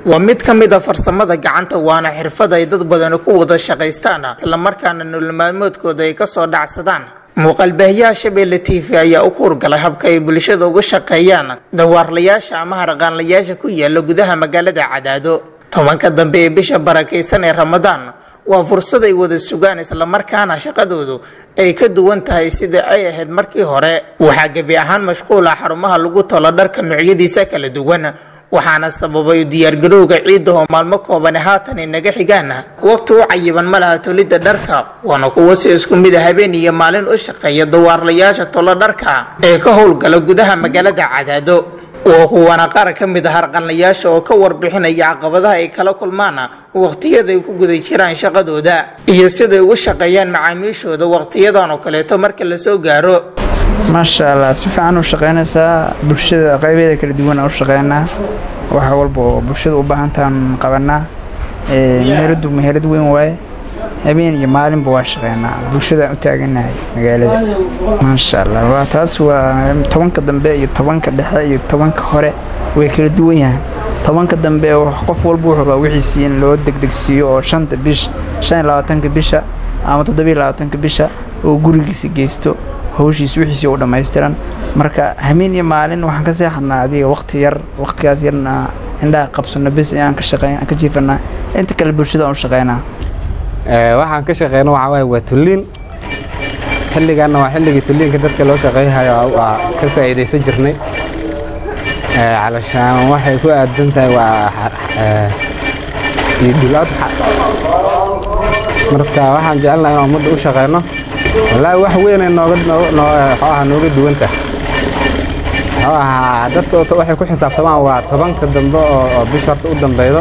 waa mid ka mid a farsamada gacanta waana xirfad ay dad badani ku wada shaqaystaan islamarkaana nololmaalmoodkooda ay kasoo dhacsadaan muuqaalbaahiyaha shabeelle t v ayaa u kuurgalay habka ay bulshada uga shaqeeyaan dawaarlayaasha ama harqaanlayaasha ku yaala gudaha magaalada cadaado tobanka dambe ee bisha barakaysan ee ramadaan waa fursad ay wada sugaan islamarkaana shaqadoodu ay ka duwan tahay sida ay ahayd markii hore waxaa gebi ahaan mashquula xarumaha lagu tolo dharka noocyadiisa kala duwan waxaana sababay diyaargarowga ciidda oo maalmo koobani haatan inaga xigaan waqti u cayiban ma laha tolidda dharka waana kuwo si isku mid a habeen iyo maalin u shaqeeya dawaarlayaasha tolo dharka ee ka howlgala gudaha magaalada cadaado waa kuwana qaar ka mid a harqanlayaasha oo ka warbixinaya caqabadaha ay kala kulmaan waqtiyada ay ku guda jiraan shaqadooda iyo siday ugu shaqeeyaan macaamiishooda waqtiyadan oo kaleeto marka lasoo gaaro maasha allah si fiican u shaqaynaysaa bulshada qaybeeda kala duwan u shaqeynaa waxa walba oo bulshada u baahantaan qabanaa meheradu meherad weyn waaye habeen iyo maalinba waa shaqeynaa bulshadaan u taaganahay magaalada maasha allah waa taas waa tobanka dambe iyo tobanka dhexe iyo tobanka hore way kala duwan yahaan tobanka dambe qof walba wuxuu rabaa wixiisii in loo degdegsiiyo oo shanta bish shan iyo labaatanka bisha ama toddobiyo labaatanka bisha oo gurigiisa geysto hawshiis wixiisii u dhammaystiran marka habeen iyo maalin waxaan ka seexadnaa adiga waqti yar waqtigaas yarna indhaha qabsano bes aan ka shaqeyn ka jiifanaa inta kale bulshada aan u shaqeynaa waxaan ka shaqeyno waxaa waaye waa tulliin xilligaanna waa xilligii tulliinka dadka loo shaqeyhayo waa ka faa'iidaysan jirnay calashaan waxay ku aadan tahay waa ciidul adxa marka waxaan jecelnahay inaan ummadda u shaqeyno wallaahi wax weynay nooga nooga nooga duwan tahay muxuu ahaa dadka waxay ku xisaabtamaan waa tobanka dambe oo bisha horta u dambeydo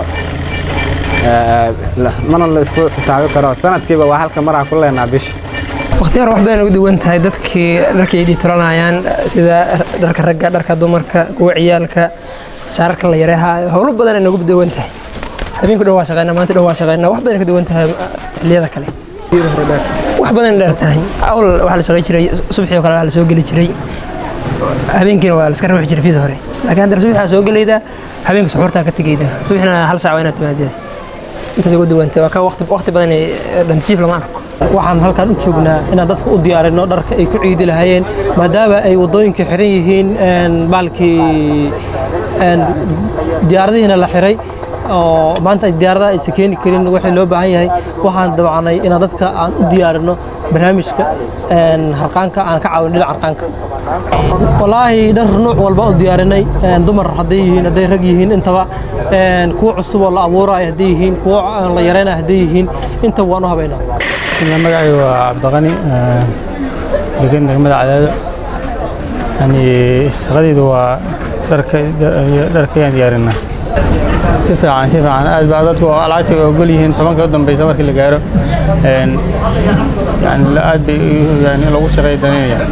mana la isku xisaabi karo sanadkiiba waa halka maraa ku leenaa bisha wakhtiyaar wax badan ugu duwan tahay dadkii dharkay dhiitolanayaan sida dharka ragga dharka dumarka kuwa ciyaalka shaararka la yareehaayo howlo badan ay noogu duwan tahay habeenku dhan waa shaqeynaa maanta dhan waa shaqeynaa wax badan ka duwan tahay xilliyada kale wax badan dheer tahay awl waxaa la shaqey jiray subaxii oo kale waxaa la soo geli jiray habeenkiina waa la iska ruuxi jiray fida hore laakiin haddana subaxaa soo gelayda habeenka suxuurtaa ka tegayda subaxina hal saac waa inaad timaadeen intaas ugu duwantay waa ka waqti waqti badan dhantijiif lama arko waxaan halkaan u joognaa inaan dadka u diyaarino dharka ay ku ciidi lahaayeen maadaama ay waddooyinka xiran yihiin baalkii diyaaradihiina la xiray oo maanta diyaaradaha aysan keeni karin waxay loo baahan yahay waxaan dabacnay inaan dadka aan u diyaarino barnaamijka harqaanka aan ka caawin dhinaca harqaanka wallaahi dhar nuuc walba u diyaarinay dumar hadday yihiin hadday rag yihiin intaba kuwa cusub oo la abuurayo hadday yihiin kuwa la yareynayo hadday yihiin intaba waan u habaynaa magacay waa cabdiqani degan degmada cadaado yani shaqadaydu waa dharkayaan diyaarinaa si fiican si fiican aad baa dadku alaabta ogol yihiin tobanka u dambeysa markii la gaaro yani aad bay yani lagu shaqeey danaynayaan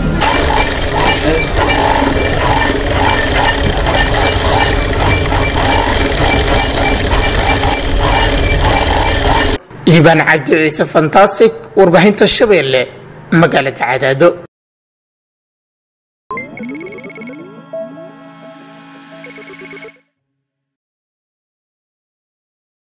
liibaan cabdi ciise fantastic warbaahinta shabeelle magaalada cadaado